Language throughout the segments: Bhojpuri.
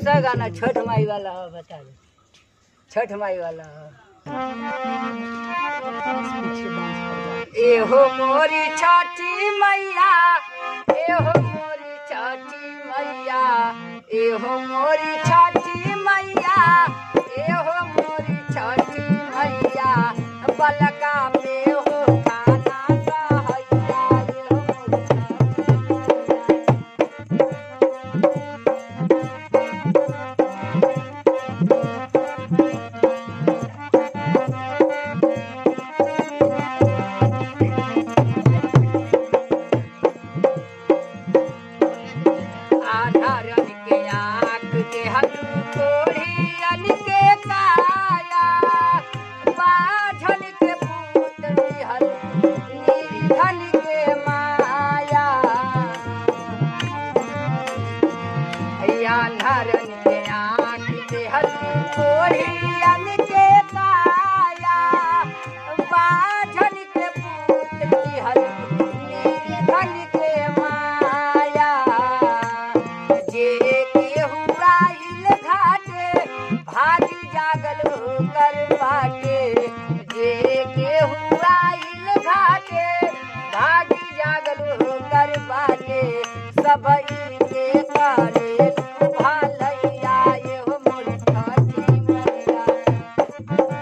सा गाना छठ माई वाला हो बता दे छठ माई वाला हो एहो मोरी छठी मैया एहो मोरी छठी मैया एहो मोरी छठी मैया एहो मोरी छठी मैया बलका में हो खाना सहैया एहो मोरी छठी मैया आधारन के आँख के हलू कोढ़ियन के काया बाझन के पूत निहल निर्धन के माया आधारन के आँख के हलू कोढ़ियन के काया बाझन के पूत निहल निर्धन के माया जे केहू आइल घाटे भागी जागल कर बाटे जे केहू आइल घाटे भागी जागल कर बाटे सब के करे भलैया एहो मोर छठी मैया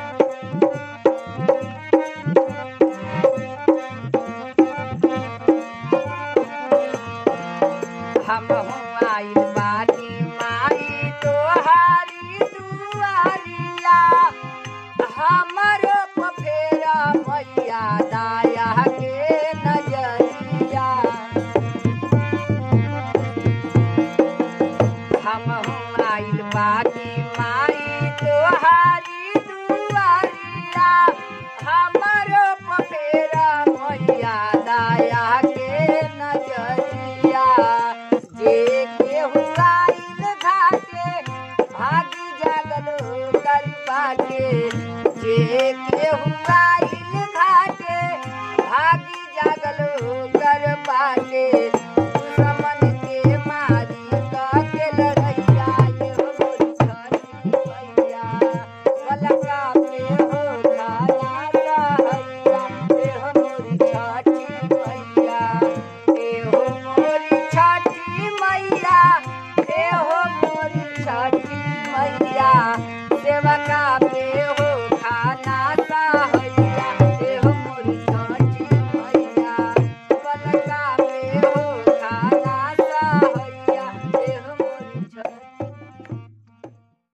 हम आइल बानी माई तोहारी दुआरिया हमर पफेरा मैया दाया के नजरिया हम आइल बानी माई तोहारी दुआरिया हमर पफेरा मैया दाया के नजरिया जे केहू आइल घाटे भागी जागल कर बाटे जे केहू आइल घाटे भागी जागल कर बाटे